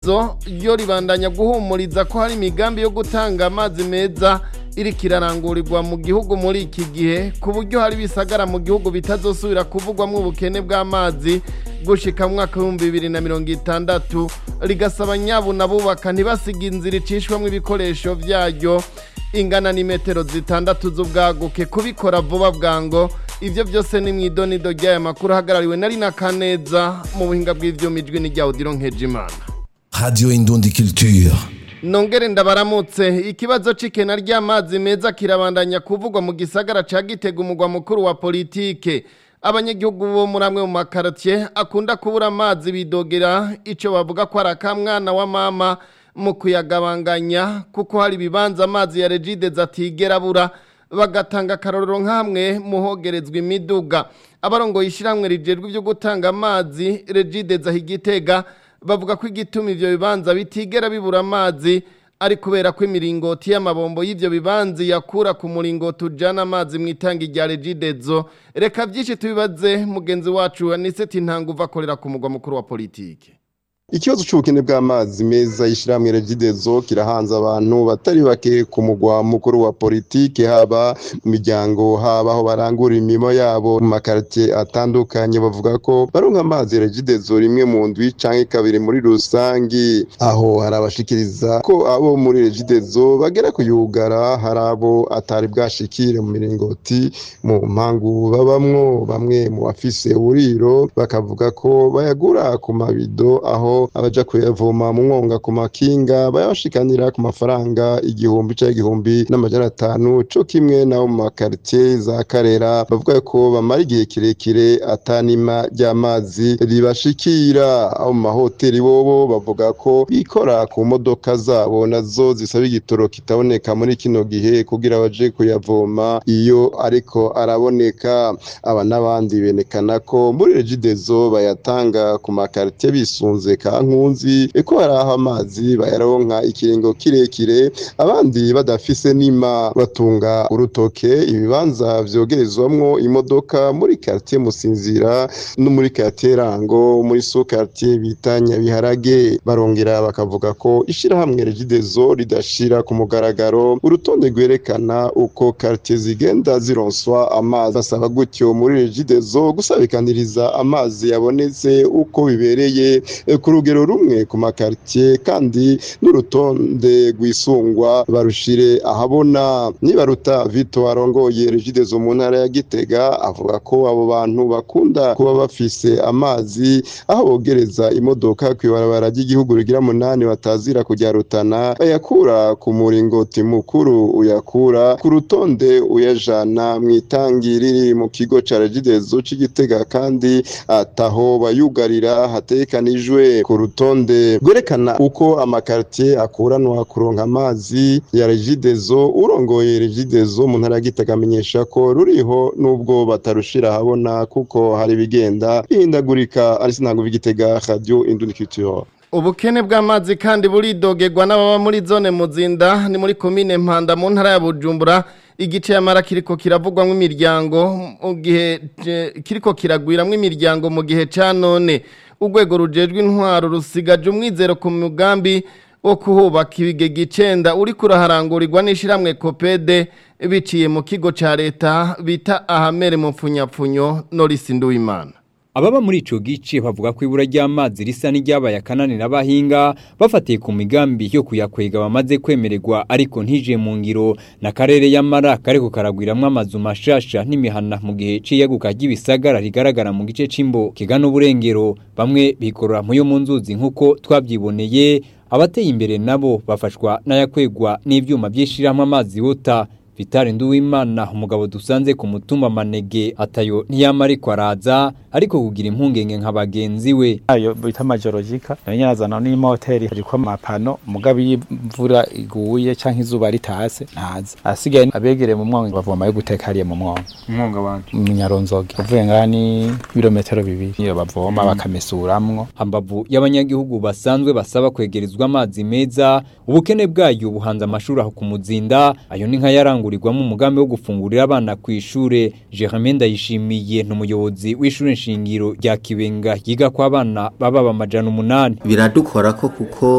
regidezo ryo ribandanya guhumuriza ko hari imigambi yo gutanga amazi meza iriko irarangurirwa mu gihugu muri iki gihe ku buryo hari bisagara mu gihugu bitazosubira kuvugwamwo ubukene bw'amazi gushika mu mwaka w'ibihumbi bibiri na mirongo itandatu rigasaba nyabuna bubaka ntibasiga inzira icishwamwo ibikoresho vyaryo ingana n'imetero zitandatu z'ubwaguke kubikora vuba bwango ivyo byose ni mw'idonido ry'aya makuru ahagarariwe na rina kaneza mu buhinga bw'ivyuma ijwi ni rya odiro nkejimana Radio Indundi Culture. nongere ndabaramutse ikibazo c'ikena ry'amazi meza kirabandanya kuvugwa mu gisagara ca gitega umugwa mukuru wa politike abanyagihugu bo muri amwe mu makartie akunda kubura amazi bidogera ico bavuga ko ari akamwana wa mama mu kuyagabanganya kuko hari ibibanza amazi ya regide atigera abura bagatanga akarorero nk'amwe muhogerezwa imiduga abarongoye ishyirahamwe rijejwe ibyo gutanga amazi regide igitega bavuga ko igituma ivyo bibanza bitigera bibura amazi ari kubera ko imiringoti y'amabombo y'ivyo bibanza yakura ku muringoti ujana amazi mu itangi rya regidezo reka vyinshi tubibaze mugenzi wacu aniseti ntanguva akorera ku mugwa mukuru wa politike Ikibazo c'ubukene bw'amazi meza y'ishiramwe Regidezo kirahanze abantu batari bake ku mugwa mukuru wa politike haba mu miryango haba aho barangura imirimo yabo mu makartie atandukanye bavuga ko baronka amazi Regidezo rimwe mu ndwi canke kabiri muri rusangi aho harabashikiriza ko abo muri Regidezo bagera kuyugara hari abo atari bwashikire mu miringoti mu mpangu babamwo bamwe mu bafise uburiro bakavuga ko bayagura ku mabido aho abaja kuyavoma mu mwonga ku makinga bayabashikanira ku mafaranga igihumbi canke igihumbi n'amajana atanu co kimwe nabo mu makartie za karera bavuga ko bamara igihe kirekire atanima ry'amazi ribashikira abo mu mahoteli bobo bavuga ko bikora ku modoka zabo nazo zisaba igitoro kitaboneka muri kino gihe kugira baje kuyavoma iyo ariko araboneka aba n'abandi benekana ko muri regidezo bayatanga ku makartie bisunze kankunzi ko hari aho amazi bayaronka ikiringo kirekire abandi badafise nima batunga urutoke ibibanza vyogerezwamwo imodoka muri quartier Musinzira no muri quartier Rango muri so quartier bita Nyabiharage barongera bakavuga ko ishirahamwe Regidezo ridashira ku mugaragaro urutonde rwerekana uko quartier zigenda zironswa amazi basaba gutyo muri Regidezo gusabikaniriza amazi yabonetse uko bibereye ku rugero rumwe ku makartie kandi n'urutonde rwisungwa barushire ahabona nibaruta Vito arongoye Regidezo mu ntara ya Gitega avuga ko abo bantu bakunda kuba bafise amazi aho bogereza imodoka kwibarabara ry'igihugu rigira munani batazira kujya rutana bayakura ku muringoti mukuru uyakura ku rutonde uyajana mu itangi riri mu kigo ca Regidezo c'Igitega kandi ataho bayugarira hatekanijwe ku rutonde rwerekana uko amakartie akuranwa kuronka amazi ya Regidezo urongoye Regidezo mu ntara ya Gitega amenyesha ko ruriho nubwo batarushira habona kuko hari bigenda bihindagurika ari sinango bigitega radio Induniculture ubukene bw'amazi kandi buridogerwa n'ababa muri zone muzinda ni muri komine mpanda mu ntara ya bujumbura igice y'amara kiriko kiravugwamo imiryango mu gihe kiriko kiragwiramwo imiryango mu gihe ca none urwego rujejwe intwaro rusigaje umwizero ku mugambi wo kuhubaka ibigega icenda uriko uraharangurirwa n'ishiramwe kopede biciye mu kigo ca leta bita ahamere mu mfunyapfunyo norisi nduwimana ababa muri ico gice bavuga ko ibura ry'amazi risa n'iryabaye akananira abahinga bafatiye ku migambi yo kuyakwega bamaze kwemererwa ariko ntije mu ngiro na karere y'amara kariko karagwiramwo amazu mashasha n'imihana mu gihe c'iyaguka ry'ibisagara rigaragara mu gice c'imbo kigana uburengero bamwe bikorora mu yo mu nzuzi nk'uko twavyiboneye abateye imbere nabo bafashwa n'ayakwegwa n'ivyuma vy'ishirahamwe amazi wota Vitali Nduwimana umugabo dusanze ku mutumba manege atayo ntiyama ariko araza ariko kugira impungenge nka bagenzi we ayo bita majorogika yanyazana n'imoteri ariko amapano mugabe y'imvura iguye canke izuba ritase ntazi asigaye abegere mu mwonga bavoma yo guteka hariya mu mwonga umwonga wanje mu nyaronzoge uvuye ngani ibirometero bibiri iyo bavoma bakamesuramwo hambavu y'abanyagihugu basanzwe basaba kwegerezwa amazi meza ubukene bwayo buhanze amashuri aho ku muzinda ayo ni nka yarangurirwamo umugambi wo gufungurira abana ku ishure Jermaine Ndayishimiye n'umuyobozi w'ishure nshingiro rya Kibenga yiga kwa abana baba bamajana umunani biradukora ko kuko